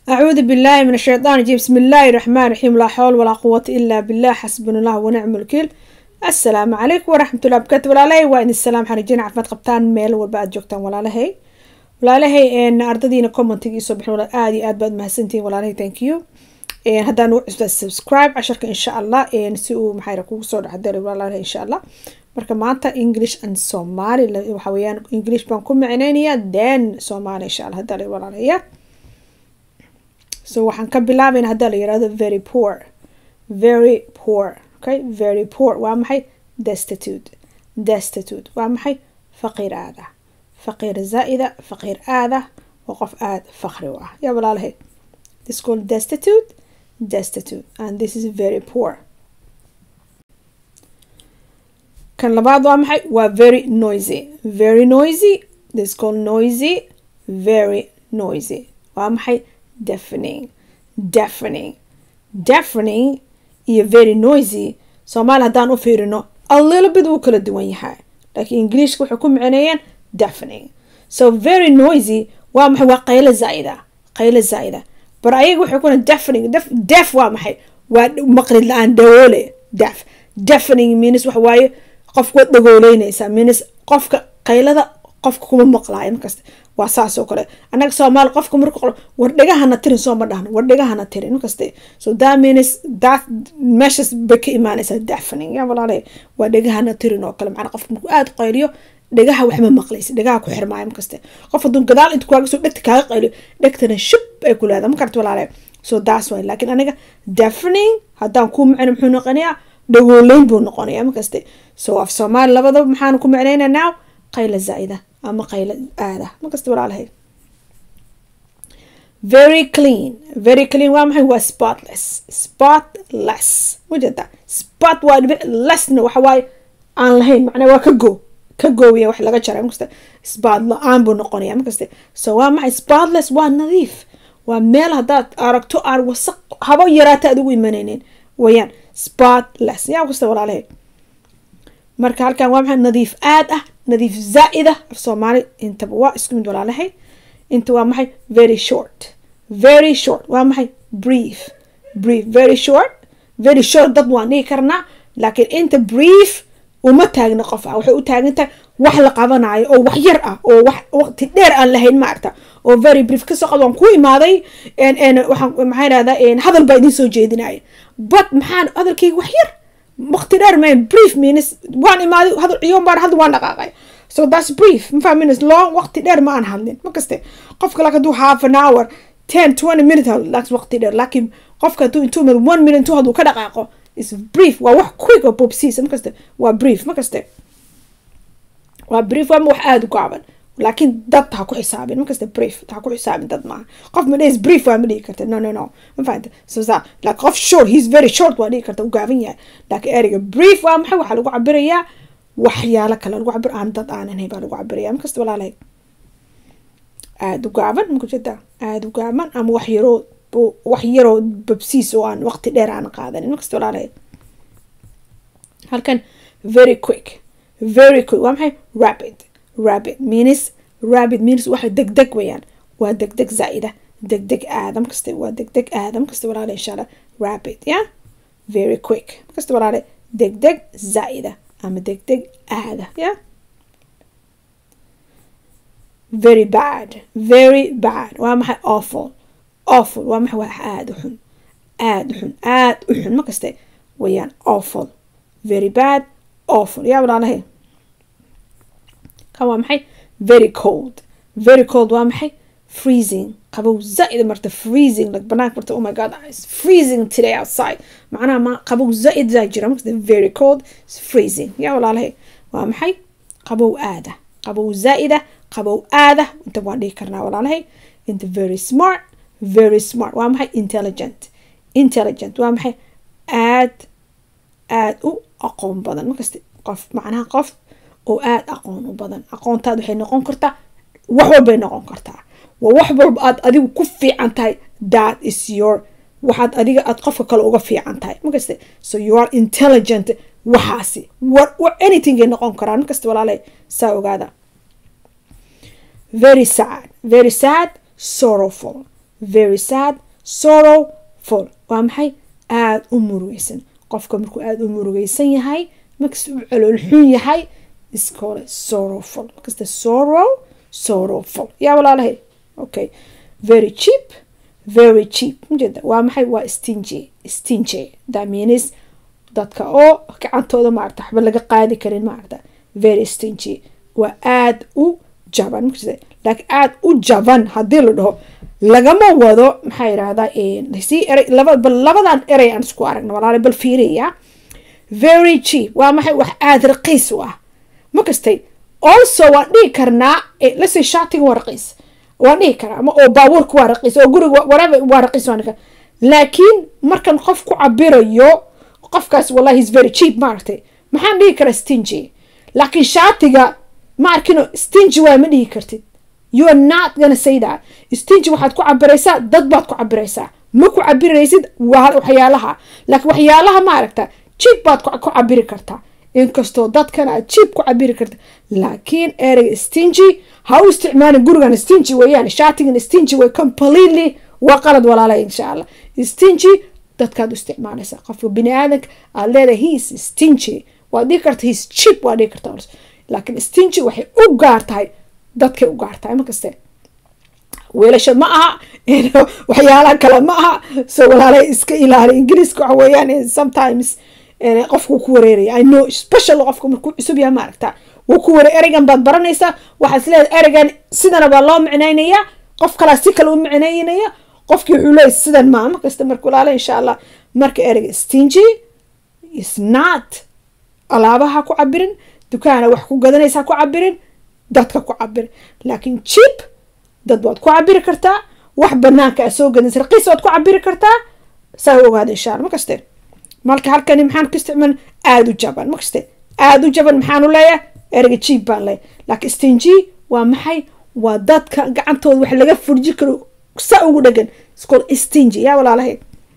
أعوذ بالله من الشيطان الرجيم بسم الله الرحمن الرحيم لا حول ولا قوة إلا بالله حسبنا الله ونعم الوكيل السلام عليكم ورحمة الله وبركاته walaalahey waa idin salaam waxaan rajeyna caafimaad qabtaan meel walba aad joogtaan walaalahey walaalahey ardadiina commentiga isoo bixin walaal aad iyo aad baad mahadsantihiin walaalahey thank you haddaan ugu cusbaa subscribe casharka insha allah si uu maxaa kugu soo dhexdari walaalahey insha allah marka maanta english and somali waxa weeyaan english baan ku micneynayaa then somali insha allah haddaa la walaalahaya so waxaan ka bilaabayna haddaa la yirahdo very poor very poor okay very poor waa maxay destitute destitute waa maxay faqiir aada faqiir zaa'ida faqiir aada waa qof aada faqri u ah yaa walaalahay this called destitute destitute and this is very poor kan labaad waa maxay waa very noisy very noisy this called noisy very noisy waa maxay deafening deafening deafening iyo very noisy soomaali haddaan u fiirino a little bit wuu kala duwan yahay laakiin ingiliishka waxay ku micneeyeen deafening so very noisy waa maxay waa qaylo zaa'ida qaylo zaa'ida bar ayaga waxay kuna deafening deaf waa maxay waa maqlid la-aan dawoole deaf deafening means waxa waaye qofka waad dhagooleynaysaa means qofka qaylada qofka kuma maqlaayo markasta waa saas oo kale annaga soomaali qofka marka qolo war dhegahana tirin soo ma dhahno war dhegahana tirin markaste so that means that meeshas bay ka imaanaysaa deafening ya walaale waa dhegahana tirin oo kale macnaa qofka markuu aada qayliyo dhegaha waxma maqlaysa dhegaha ku xirmaayo markaste qof hadduu gadaal inta kaaga soo dhegta kaaga qayliyo dhegtana shub ay ku leedahay makarta walaale so that's why laakiin aniga deafening haddaan kuu macno muxuu noqonayaa dhagooleyn buu noqonayaa markaste so af soomaali labadaba maxaanu ku macnaynaa now qayla zaa'ida ama qaylo aada markasta walaalahay very clean very clean waa maxay waa spotless spotless wajada spot waa dhibic lessna waxa waaye aan lahayn macnaa waa ka go ka goowiya wax laga jaray markasta spot la-aan buu noqonaya markaste so waa maxay spotless waa nadiif waa meel haddaad aragto aan wasaq haba yaraata aad ugu imanaynin wayaan spotless yaa kasta walaalahay marka halkan waa maxay nadiif aad ah nadiif zaa'ida af soomaali intaba waa isku mid walaalahay inta waa maxay very short very short waa maxay brief brief very short very short dad waan dhihi karnaa laakiin inta brief uma taagna qof ah waxay u taagan tahay wax la qabanayo oo wax yar ah oo wax waqti dheer aan lahayn ma aragta oo very brief kasoo qad waan ku imaaday waxaan maxaa idhahdaa hadal baa idiin soo jeedinaya but maxaan hadalkayga wax yar waqti dheer mayn brief means waan imaaday hadal ciyoon baan hadda waan dhaqaaqay so that's brief ma fahmines long waqti dheer ma aan hadlin ma kaste qofka laakiin hadduu half an hour ten twenty minute laakiin waqti dheer laakiin qofka hadduu intuu imad one minute intuu hadduu ka dhaqaaqo is brief waa wax quick oo bobsiisa ma kaste waa brief ma kaste waa brief waa wax aada u gaaban laakiin dad ha ku xisaabin markasta brief ha ku xisaabin dad maaha qof ma dhehis brief waa ma dhihi karta no no no ma fahanta so sa laakiin qof short he's very short waa dhihi karta u gaaban yahay laakiin ereyga brief waa maxay waxaa lagu cabirayaa waxyaalo kale lagu cabir aan dad aanan baa lagu cabiraya markasta walaalahay aada u gaaban makujeda aada u gaaban ama wax yaroo wax yaroo babsiis oo aan waqti dheer aan qaadanin markasta walaalahay halkan very quick very quick waa maxay rapid rapid means rapid means waxa degdeg wayaan waa degdeg zaa'ida degdeg aadam kaste waa degdeg aadam kaste walaale insha allah rapid ya very quick kaste walaale degdeg zaa'ida ama degdeg aada ya very bad very bad waa maxay awful awful waa maxay waa aada u xun aada u xun aada u xun ma kaste wayaan awful very bad awful yaa walaalahay kan waa maxay very cold very cold waa maxay freezing qabow zaa'id marta freezing like banaanka marta oh my god it's freezing today outside macnaha ma qabow zaa'id zaa jira marka very cold it's freezing yaa walaalahay waa maxay qabow aada qabow zaa'ida qabow aada inta waan dhihi karnaa walaalahay inta very smart very smart waa maxay intelligent intelligent waa maxay aad aad u aqoon badan markasta qof macnaha qof oo aada aqoon u badan aqoontaada waxay noqon kartaa wax walbay noqon kartaa waa wax walba aad adigu ku fiican tahay that is your waxaad adiga aad qofka kale uga fiican tahay markaste so you are intelligent waxaasi anything ay noqon karaan markasta walaalay saa ogaada very sad very sad sorrowful very sad sorrowful waa maxay aada u murugeysan qofka markuu aada u murugeysan yahay markasta u calool xun yahay iskole sorrowful markasta sorrow sorrowful yaa walaalahay okay very cheap very cheap majeeda waa maxay waa stingy stingy that means dadka oo gacantooda maarata waxba laga qaadi karin maarata very stingy waa aada u jaban markasta laakiin aada u jaban haddii la dhaho lagama wado maxaa yidhahdaa si erey laba bal labadan erey aan isku aragna walaala bal fiiriya very cheap waa maxay wax aada raqiis u ah ma kastay also waan dhihi karnaa lase shaatiga waa raqiis waan dhihi karaa ama oo baabuurka waa raqiis oo guriga whatever waa raqiis waan dhihi karaa laakiin markan qof ku cabirayo qofkaas wallahi is very cheap maaragtay maxaan dhihi karaa stingy laakiin shaatiga ma arkino stingy waa ma dhihi kartid you are not gonna say that stingy waxaad ku cabiraysaa dad baad ku cabiraysaa ma ku cabiraysid waxyaalaha laakiin waxyaalaha ma aragta cheap baad ku cabiri kartaa inkastoo dadkana aad cheap ku cabiri karta laakiin ereyga stingy ha u isticmaalin gurigan stingy weeyaan shaatigan stingy way completely waa qalad walaalay insha allah stingy dadkaad u isticmaalaysaa qofka bini aadanka aad leedahay he is stingy waad dhihi karta he is cheap waad dhihi karta laakiin stingy waxay u gaar tahay dadkay u gaar tahay markaste weelasha ma aha waxyaalaha kale ma aha so walaalay iska ilaali ingiriiska waxa weeyaan sometimes qofku ku wareeraya i know special qofka markuu cusub yahay maaragta wuu ku wareer ereygan baad baranaysaa waxaad leedahay ereygan sidana baa loo micnaynayaa qof kalaa si kale u micnaynaya qofkii wuxuu leeyahy sidan maa markasta marka walaala insha allah marka ereyga stingy is not alaabaha ku cabirin dukaana wax ku gadanaysaa ku cabirin dadka ku cabirin laakiin cheap dad baad ku cabiri kartaa wax banaanka a soo gadaysa raqiis waad ku cabiri kartaa saa ogaada insha allah makaste marka halkani maxaan ku isticmaal aada u jaban makaste aada u jaban maxaan u leeyahay ereyga cheap baan leeyahay laakiin stingy waa maxay waa dadka gacantooda wax laga furji karo saa ugu dhegan iscol stingy yaa walaalahay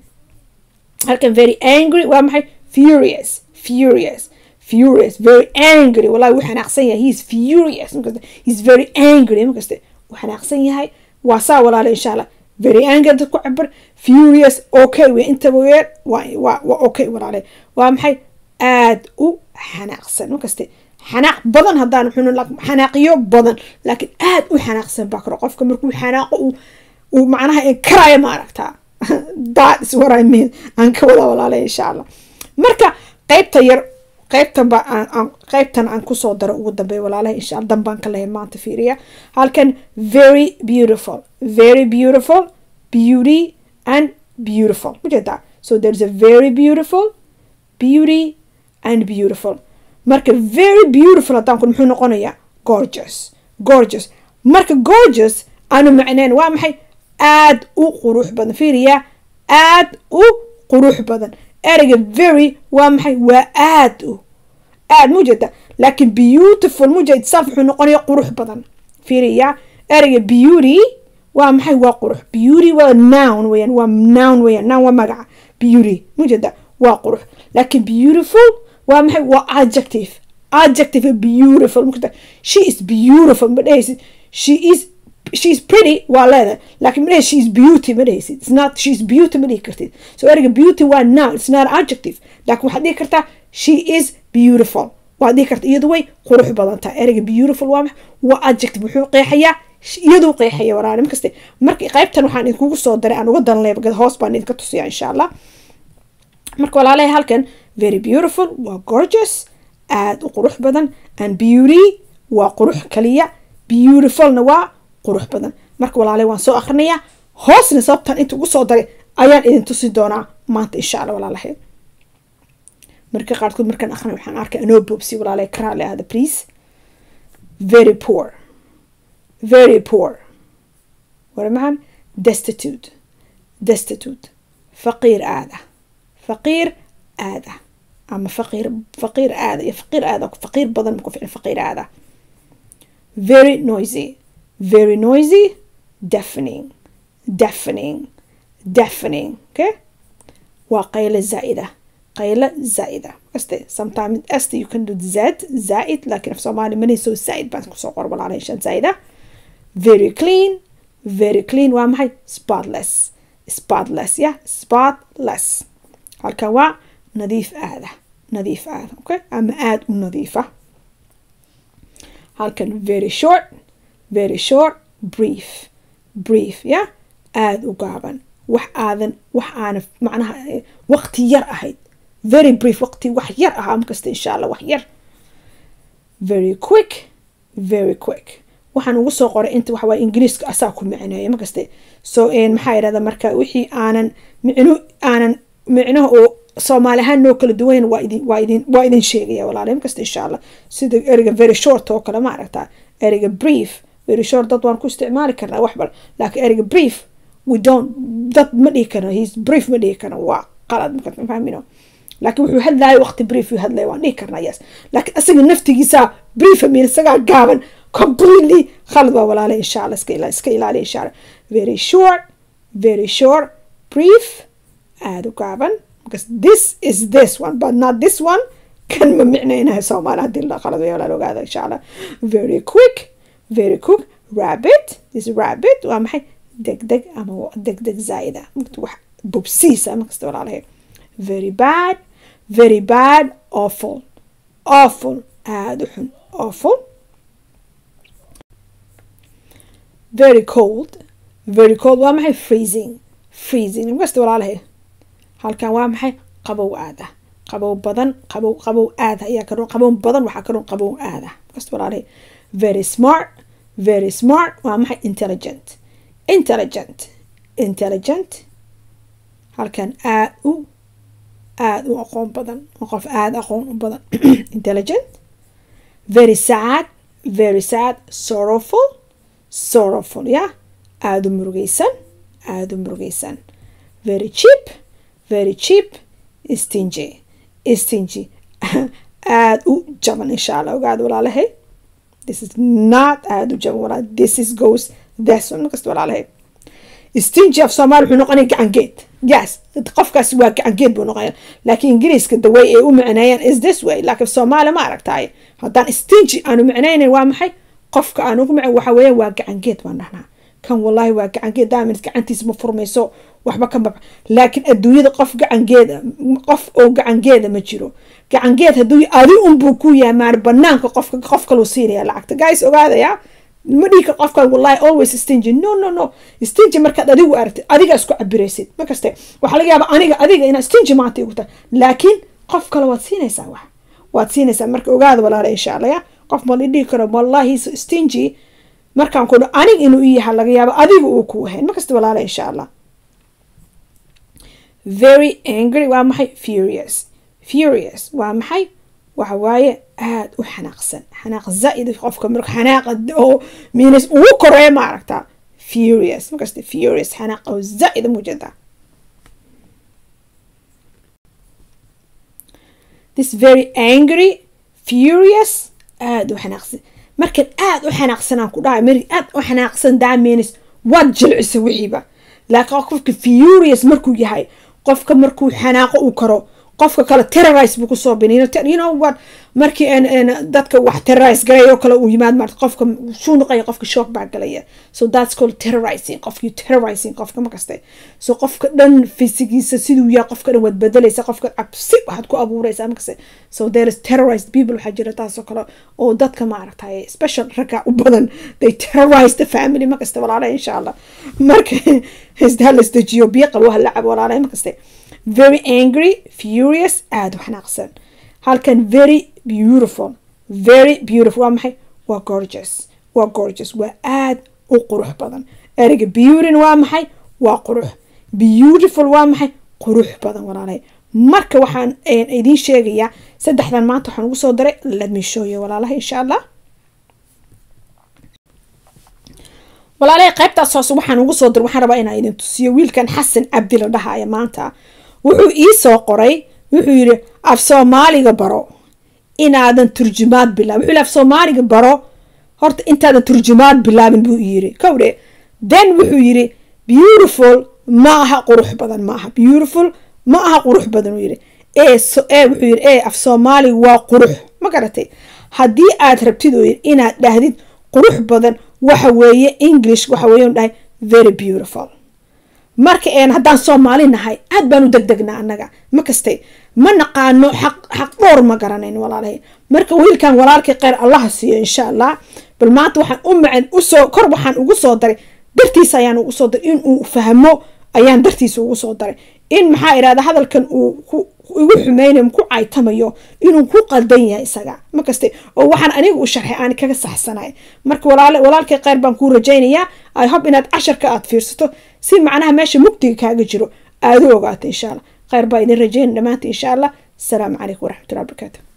halkan very angry waa maxay furious furious furious very angry wallahi wuu xanaaqsan yahay he is furious markaste he is very angry markaste wuu xanaaqsan yahay waa saa walaala insha allah very angry dad ku cabir furious okay wey intaba weer waa waa waa okay walaale waa maxay aada u xanaaqsan markaste xanaaq badan haddaan xunu xanaaqiyo badan laakiin aada u xanaaqsan baa karo qofka markuu xanaaqo uu uu macnaha inkaraya ma aragtaa that is what I mean aan ka wada walaalay insha allah marka qaybta yar qaybtan ba aan qaybtan aan kusoo daro ugu dambeeya walaalahay insha allah dan baan ka lahayn maanta fiiriya halkan very beautiful very beautiful beauty and beautiful majeedaa so there is a very beautiful beauty and beautiful marka very beautiful haddaan kun muxuu noqonayaa gorgeous gorgeous marka gorgeous aanu macnayn waa maxay aada u qurux badan fiiriya aada u qurux badan ereyga very waa maxay waa aada u aada mujeeda laakiin beautiful mujeed saf wuxuu noqonaya qurux badan fiiriya ereyga beauty waa maxay waa qurux beauty waa noun weyaan waa noun weyaan noun waa magaca beauty mujeeda waa qurux laakiin beautiful waa maxay waa adjective adjective beautiful mujeeda she is beautiful ma dhehaysid she is she is pretty waa leedahay laakiin ma she is beauty ma dhehaysid it's not she is beauty ma dhihi kartid so ereyga beauty waa noun it's not adjective laakiin waxaad dhihi kartaa she is beautiful waad dhihi karta iyadu way qurux badan tahay ereyga beautiful waa max waa adjective wuxuu qeexayaa iyaduu qeexaya waraale markaste marka qaybtan waxaan idinkugu soo daray aan uga danlay hoos baan idinka tusiyaa insha allah marka walaalahay halkan very beautiful waa gorgeous aada u qurux badan and beauty waa qurux kaliya beautifulna waa qurux badan marka walaalay waan soo akrinayaa hoosna sababtan inta ugu soo daray ayaan idin tusi doonaa maanta insha allah walaalahay marka qaarkood markaan akhrina waxaan arkay anoo boobsi walaalay karaale ahda please very poor very poor wara maxan destitute destitute faqiir aada faqiir aada ama faqiir faqiir aada iyo faqiir aada faqiir badan ma ku ficin faqiir aada very noisy very noisy deafening deafening deafening okay waa qaylo zaa'ida qaylo zaa'ida kaste sometimes st you can do z zaa'id laakiin af soomaali manayso zaa'id baan kusoo qor walaala inshaan zaa'ida very clean very clean waa maxay spotless spotless ya spotless halkan waa nadiif aada nadiif aada okay ama aada u nadiifa halkan very short very short brief brief ya aada u gaaban wax aadan wax aana macnaha waqti yar ahayd very brief waqti wax yar ahaa markasta insha allah wax yar very quick very quick waxaan ugu soo qoray inta waxawaa ingiriiska asaa ku micneeya markaste so maxaa yidhahda marka wixii aanan micno aanan micnaha oo soomaali ahaan noo kala duwan waa idin waa idin waa idin sheegaya walaalahay markasta insha allah sida ereyga very short oo kale ma aragtaa ereyga brief very short dad waan ku isticmaali karnaa wax bal laakiin ereyga brief we don't dad ma dhihi karna he's brief ma dhihi karna waa qalad marka fahmino laakiin wuxuu hadlaaya waqti brief uu hadlaya waan dhihi karnaa yes laakiin asaga naftigiisa brief amin isagaa gaaban completely khalad waa walaalay insha allah iska ilaali iska ilaali insha allah very short very short brief aada u gaaban because this is this one but not this one kan ma micnaynaha soomaali haddii la khalad way walaal ogaada insha allah very quick very quick rabbit this rabbit waa maxay deg deg ama deg deg zaa'ida wax bubsiisa markasta walaalahay very bad very bad awful awful aada u xun awful very cold very cold waa maxay freezing freezing markasta walaalahay halkan waa maxay qabow aada qabow badan qabow qabow aada ayaa ka qabow badan waxaa ka qabow aada markasta walaalahay very smart very smart waa maxay intelligent intelligent intelligent halkan aada u aada u aqoon badan qof aada aqoon u badan intelligent very sad very sad sorrowful sorrowful ya aada u murugeysan aada u murugeysan very cheap very cheap stingy stingy aada u jaban insha allah ogaada walaalahay this is not aada u jaban walaal this is goes this one markasta walaalahay stingy af soomaali wuxuu noqonaya gacangeed yes qofkaas waa gacangeed buu noqonaya laakiin ingiriiska the way ay u micneeyaan is this way laakiin soomaali ma aragtaay haddaan stingy aanu micnaynayn waa maxay qofka aan ugu micn waxa weeyaan waa gacangeed baan dhahnaa kan wallahi waa gacangeed daamin gacantiisa ma furmayso waxba ka mab laakiin adduunyada qof gacangeeda qof oo gacangeeda ma jiro gacangeed hadduu adi unbuu ku yahay maar banaanka qofka qof kaluu siinaya lacagta guys ogaadaya ma dhiika qofkan wallahi always stingy no no no stingy markaad adigu aragtid adiga isku cabiraysid markaste waxaa laga yaaba aniga adiga inaa stingy maanta igu tahay laakiin qof kale waad siinaysaa wax waad siinaysaa marka ogaada walaala insha allah ya qof ma dhihi karo wallahi stingy markaan ku aniga inuu i yaha laga yaabo adiga uu ku wahayn markasta walaala insha allah very angry waa maxay furious furious waa maxay waxa waaye aada u xanaaqsan xanaaq zaa-id qofka marka xanaaqa oo miinas ugu koreeya ma aragtaa furious markasta furious xanaaq oo zaa-ida mujada this very angry furious aada u xanaaqsan markan aada u xanaaqsanaan ku dhahay mari aada u xanaaqsan daa miinas waad jilcisa wixiiba laakiin qofka furious markuu yahay qofka markuu xanaaqo uu karo qofka kale terrorise buu kusoo bini you know what markii dadka wax terrorise galay oo kale uu yimaad maarta qofka shuu noqaya qofka shock baa galaya so that's called terrorizing qofkii terrorizing qofka makaste so qofka dhan fisigiisa siduu yahay qofka dhan waad bedelaysa qofka cabsi waxaad ku abuuraysaa makaste so there is terrorized people waxaa jira taasoo kale oo dadka maaragtay special ragga u badan they terrorize the family makaste walaalaha insha allah marka hala isdejiyo biyo qabo hala cabo walaalaha makaste very angry furious aada u xanaaqsan halkan very beautiful very beautiful waa maxay waa gorgeous waa gorgeous waa aada u qurux badan ereyga beautyn waa maxay waa qurux beautiful waa maxay qurux badan walaalahay marka waxaan idiin sheegayaa saddexdan maanta waxaan ugu soo daray ladmishooyo walaalaha insha allah walaalahay qaybtaas hoose waxaan ugu soo diray waxaan rabaa inaan idin tusiyo wiilkan xasan cabdi la dhahaya maanta wuxuu ii soo qoray wuxuu yidhi af soomaaliga baro inaadan turjumaad bilaabin wuxuu yidhi af soomaaliga baro horta intaadan turjumaad bilaabin buu yidhi kowdhe then wuxuu yidhi beautiful ma aha qurux badan ma aha beautiful ma aha qurux badan uu yidhi ee ee wuxuu yidhi ee af soomaaliga waa qurux ma garatay haddii aad rabtid oo yidhi inaad dhahdid qurux badan waxa weeye english waxa weeye dhahay very beautiful marka een haddaan soomaali nahay aad baan u degdegnaa annaga ma kastay ma naqaano xaq xaq dhowr ma garanayn walaalahay marka wiilkan walaalkii kheyr allaha siiyo insha allah bal maanta waxaan u macen usoo kor waxaan ugu soo daray dartiisa ayaan ugu soo daray inuu fahmo ayaan dartiisa ugu soo daray in maxaa irahda hadalkan uu igu xumeynayo ku caytamayo inuu ku qaldan yahay isaga ma kaste oo waxaan aniga u sharxay aan kaga saxsanay marka walaalkay kheyr baan kuu rajaynayaa i hope inaad casharka aad fiirsato si macnaha meesha mugdiga kaaga jiro aada u ogaato insha allah kheyr baa idin rajayn dhammaanta insha allah asalaamu calaykum waraxmatullahi barakaatu